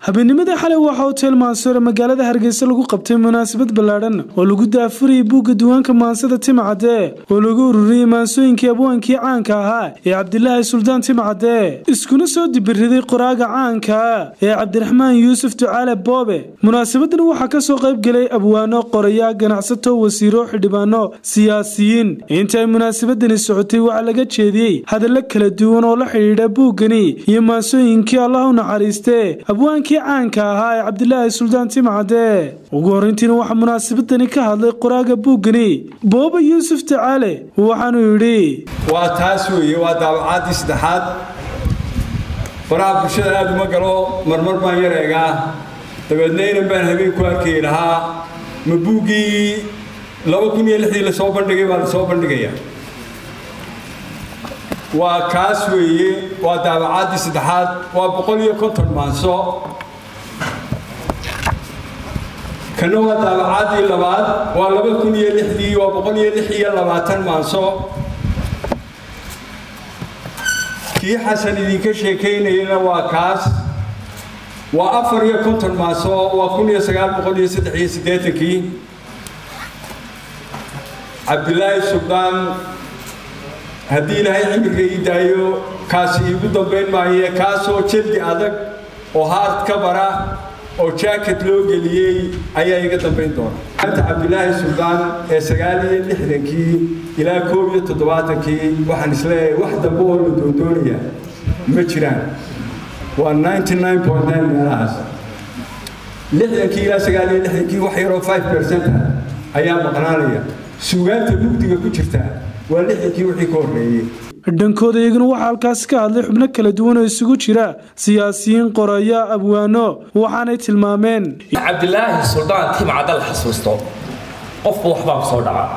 habeennimadii xalay waxaa hotel maansore magaalada hargeysa lagu qabtay munaasabad ballaadhan oo lagu daafurayay buugga diiwaanka maansada timcadde oo lagu ururiyey maansooyinkii abwaankii caanka ahaa ee cabdilaahi suldaan timcadde iskuna soo dibiriday qoraaga caanka ee cabdiraxmaan yuusuf ducaale boobe munaasabadan waxaa kasoo qayb gelay abwaano qoraya ganacsato wasiiro xildhibaano siyaasiyiin inta ay munaasabadani socotay waxaa laga jeediyey hadallo kala duwan oo la xidhiidha buuggani iyo maansooyinkii allah u naxariiste abwaankii caanka ahaa ee cabdilaahi suldaan timcadde ugu horreyntiina waxaa munaasabadani ka hadlay qoraaga buuggani booba yuusuf ducaale waxaanuu yidhi waa taas weeye waa daabacaadii saddexaad faraha bulshada aada uma galo marmar baan yar eegaa dabeedna inan baan habeen ku arkay lahaa ma buuggii laba kun iyo lixdii lasoo bandhigay baa lasoo bandhigaya waa kaas weeye waa daabacaadii saddexaad waa boqol iyo konton maanso kana waa daabacaadii labaad waa laba kun iyo lixdii waa boqol iyo lix iyo labaatan maanso kii xasan idinka sheekaynayana waa kaas waa afar iyo konton maaso waa kun iyo sagaal boqol iyo saddex iyo siddeetankii cabdilaahi suldaan haddii ilaahay cimriga ii daayo kaasi iigu dambayn maaye kaasoo jeldi adag oo haard ka bara oo jaaket loo geliyey ayaa iga dambayn doona maanta cabdilaahi suldaan ee sagaal iyo lixdankii ilaa koob iyo toddobaatankii waxaan isleeyahay wax dambe oo la doondoonayaa ma jiraan waa ninety nine point nine meelahaas lixdankii ilaa sagaal iyo lixdankii wax yaroo five percent ah ayaa maqnaanaya suugaanta mugdiga ku jirta waa lixdankii wixii ka horreeyey dhankooda iyaguna waxaa halkaasi ka hadlay xubno kala duwan oo isugu jira siyaasiyiin qoraya abwaano waxaanay tilmaameen cabdilaahi suldaan timcadda la xasuusto qofba waxbaa ku soo dhaca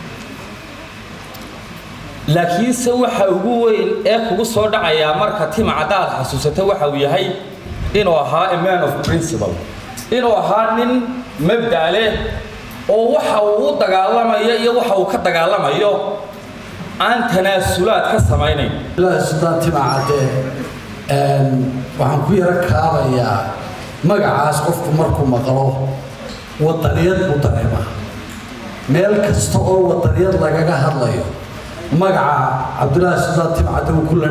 laakiinse waxa ugu weyn ee kugu soo dhacayaa marka timcadda aad xasuusato waxa uu yahay inuu ahaa a man of principle inuu ahaa nin mabda leh oo waxa uu u dagaalamayo iyo waxa uu ka dagaalamayo aan tanaasulaad ka samaynayn suldaan timacadde waxaan ku yaro kaabayaa magacaas qofku markuu maqlo wadaniyad buu dareemaa meel kasta oo wadaniyad lagaga hadlayo magaca cabdulaahi suldaan timcadde wuu ku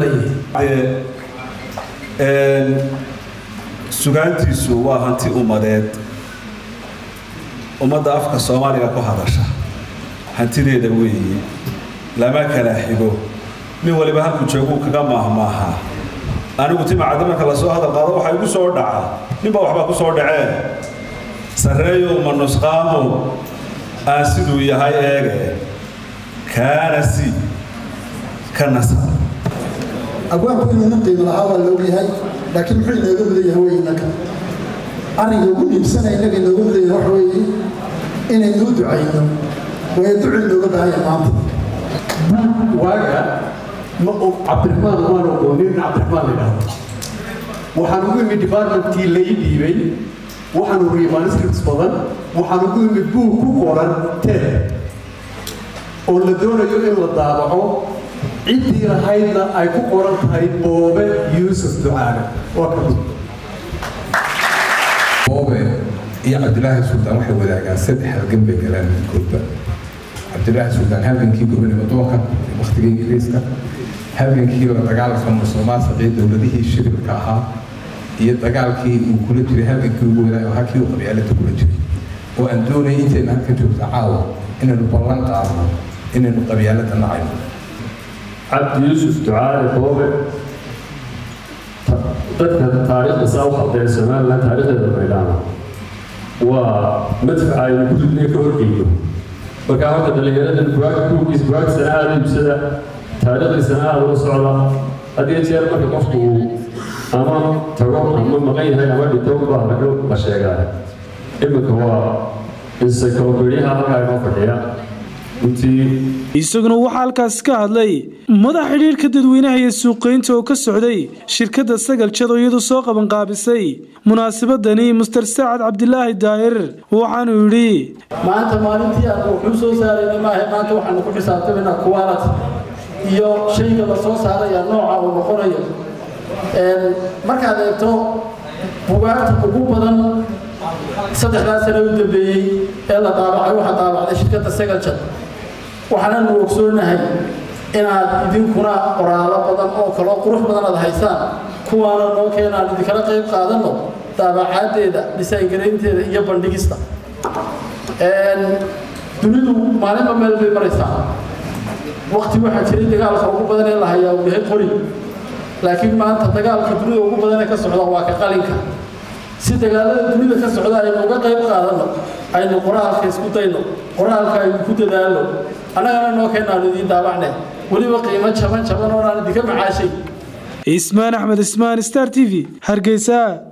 ladhanyahay sugaantiisu waa hanti ummadeed ummadda afka soomaaliga ku hadasha hantideeda weeye lama kala xigo nin waliba halku jooguu kaga maahmaahaa anigu timacadda marka lasoo hadal qaado waxaa igu soo dhaca ninba waxbaa ku soo dhacee sarreeyow ma nusqaamow aan siduu yahay eege kaana si ka nasa abwaanku inuu nin qiimo lahaa waa la ogyahay laakiin muxuu inooga mudan yahay wey innaga arringa ugu dhiibsana innaga inooga mudan yahay waxa weeye inaynuu ducayno waayo ducu inooga baahan yahay maanta waaga ma cabdiraxmaan waan oqoonin cabdiraxmaan la yidhaahdo waxaan ugu imid departmentkii la ii dhiibay waxaan uriyay manuscripts badan waxaan ugu imid buug ku qoran ted oo la doonayo in la daabaco ciddii lahaydna ay ku qoran tahay boobe yuusuf ducaale waa ka boobe iyo cabdilaahi suldaan waxay wadaagaan saddex halgan bay galaan midkoodba cabdilaahi suldaan halgankii gobonimo doonka waktiga ingiriiska halgankii la dagaalanka musuqmaasuqii dowladihii shiribka ahaa iyo dagaalkii uu kula jiray halgankii ugu wadaay oo halkii uu qabyaalada kula jiray oo aan doonayay intayna halka joogta caawa inaynu ballan qaadno inaynu qabyaalada nacayno cabdi yuusuf ducaale boobe dadka taariikhda saa u qabtee somalilan taariikhdeeda maydhaana waa madfaca aynu ku ridnay ka horgeyno markaa horta dhallinyarada buuggiisa bugaagtisana aada iibsada taariikhdiisana aada ula socda hadiyo jeer marka qofku uu ama tago ama maqan yahay ama dhinto baa laga la sheegaa iminka waa encyclopediyaha halkaa inoo fadhiya isaguna waxaa halkaas ka hadlay madax xidhiirka dadweynaha iyo suuqaynta oo ka socday shirkadda sagal jad oo iyadu soo qabanqaabisay munaasabadani muster saacad cabdilaahi daahir waxaanuu yidhi maanta maalintii aan wuxuu soo saarayna maaha maanta waxaanu ku xisaabtamayna quality iyo shayga la soo saaraya nooca uu noqonayo markaad eegto bugaagta ugu badan saddexdaas sano u dambeeyey ee la daabacay waxaa daabacday shirkadda segaljad waxaananu ogsoonahay inaad idinkuna qoraalo badan oo kaloo qurux badan aad haysaan kuwaana noo keenaan idinkala qayb qaadanno daabacaaddeeda dhisaangaraynteeda iyo bandhigista dunidu maalinba meel bay maraysaa wakti waxaa jiray dagaalka ugu badan ee la hayaa uu yahay qori laakiin maanta dagaalka dunida ugu badan ee ka socda waa ka qalinka si dagaalada dunida ka socda aynu uga qayb qaadanno aynu qoraalka isku dayno qoraalka aynu ku dadaalno annagana noo keenaanu idiin daabacne weliba qiimo jaban jaban oonaan idinka macaashay ismaan axmed ismaan star t v hargeysa